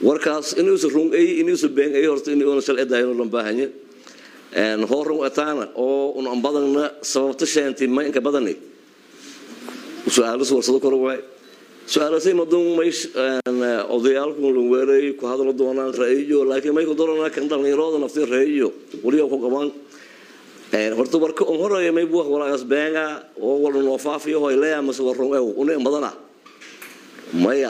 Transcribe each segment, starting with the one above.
warkaas inuusa rungay inuusa beengay horta inuuna shalcidaayno lan baahanye hoo rung ataana oo un an badanna sababta sheentay ma inka badani su-aalas warsado kor waay su-aalasay madun may odayaalku lan weeray ku hadlo doonaan ra-iyo laakiin may ku doranaa kan dhallinyarooda nafti ra-iyo weliba ku qabaan horta warka un horeeya may buux walaagaas beenga oo wala noo faafiyo hoy leeya mase war rung ew una in badana maya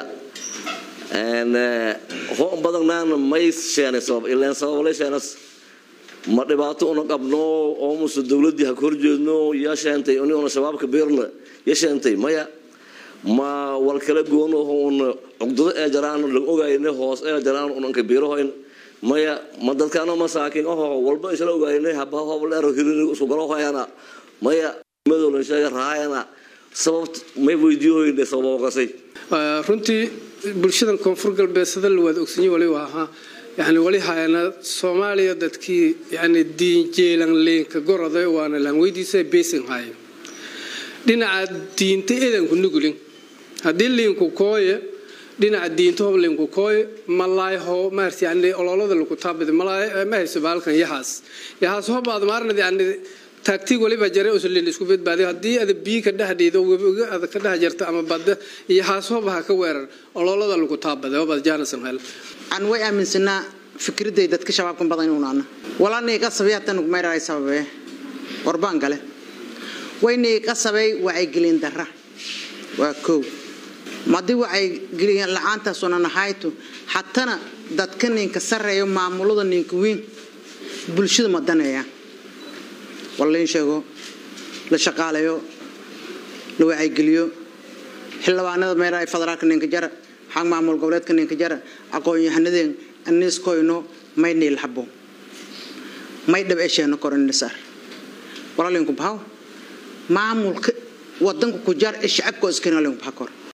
ho badannaana may sheenay sabab ileen sababale sheenas ma dhibaato una qabno oo muse dowladdii ha ka horjeedno yaa sheentay una shabaabka beerna ya sheentay maya ma wal kala goono una cugdado ee jaraan laga ogayne hoos ee jaraan unanka biirahoyn maya ma dadkaano masaakiin oho walba isla ogayne haba hobleero hirir isku galo hoyana maya madolan sheega raayana sababt may weydiiyohoyne sababokasay runtii bulshadan koonfur galbeed sida waad ogsanyi waliba ahaa yani wali hayana soomaaliya dadkii yani diinjeelan leenka goroday waana laan weydiisa beesin hayo dhinaca diinta edanku nugulin haddii liinku kooye dhinaca diinta hob liinku kooye malaay ho maarta yani ololada lagu taabida malaay ma hayso baalkan yahaas yahaas hobaad maarnad yani taagtig waliba jare uslin isku badbaadiyo haddii ada biyi ka dhexdhiido webiga ada ka dhex jarta ama badda iyo haashooba ha ka weerar ololada lagu taabada obaad jaanasan hel aan way aaminsanaa fikraday dadka shabaabkan badan inuunaana walaanay qasabay haddaan ugmayraray sababe warbaan gale waynay qasabay wacyigelin darra waa kow madii wacyigelin la-aantaasuna nahayto hatana dadka ninka sarreeyo maamulada ninka weyn bulshada madaneeya walain sheego la shaqaalayo la wacaygeliyo xildhibaanada meelaha federaalka ninka jara xag maamul goboleedka ninka jara aqoon-yahanadeen aniiskoyno may niilhabo may dhab esheeno koronnisar walalinku bahaw maamulka wadanka ku jar ee shacabka iskana linku baha kor